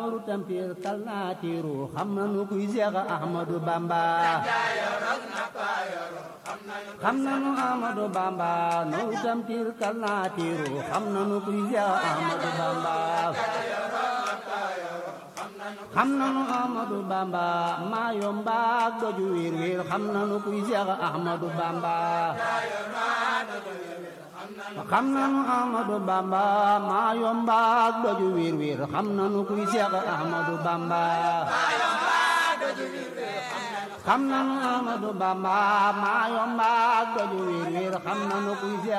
nooru tampir kal naa tiiru xam nanu kuy Seex Ahmadu Bamba xam nanu Ahmadu Bamba nooru tampir kal naa tiiru xam nanu kuy Seex Ahmadu Bamba xam nanu Ahmadu Bamba maa yomba ak doju wiir wiir xam nanu kuy Seex Ahmadu Bamba xam nanu Ahmadu Bamba maa yomba ak doju wiir wiir xam nanu kuy Seex Ahmadu Bamba xam nanu Ahmadu Bamba maa yomba ak doju wiir wiir xam nanu kuy Seex